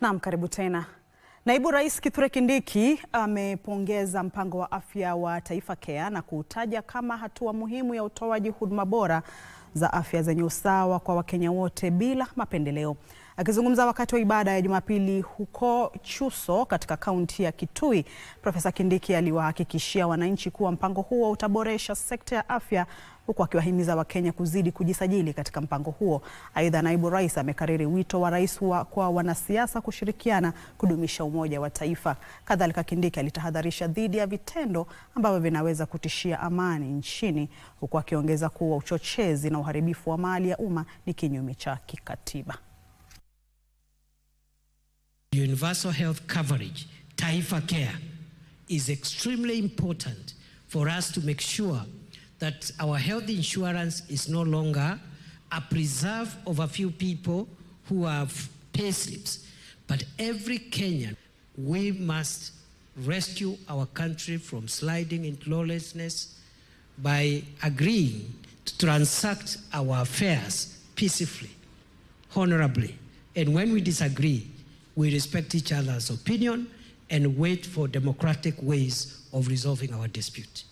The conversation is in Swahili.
Naam, karibu tena. Naibu Rais Kithure Kindiki amepongeza mpango wa afya wa Taifa Care na kuutaja kama hatua muhimu ya utoaji huduma bora za afya zenye usawa kwa Wakenya wote bila mapendeleo. Akizungumza wakati wa ibada ya Jumapili huko Chuso katika kaunti ya Kitui, Profesa Kindiki aliwahakikishia wananchi kuwa mpango huo utaboresha sekta ya afya huku akiwahimiza Wakenya kuzidi kujisajili katika mpango huo. Aidha, naibu rais amekariri wito wa rais wa kwa wanasiasa kushirikiana kudumisha umoja wa taifa. Kadhalika, Kindiki alitahadharisha dhidi ya vitendo ambavyo vinaweza kutishia amani nchini, huku akiongeza kuwa uchochezi na uharibifu wa mali ya umma ni kinyume cha kikatiba. Universal health coverage, Taifa Care, is extremely important for us to make sure that our health insurance is no longer a preserve of a few people who have pay slips, but every Kenyan. We must rescue our country from sliding into lawlessness by agreeing to transact our affairs peacefully, honorably, and when we disagree, we respect each other's opinion and wait for democratic ways of resolving our dispute.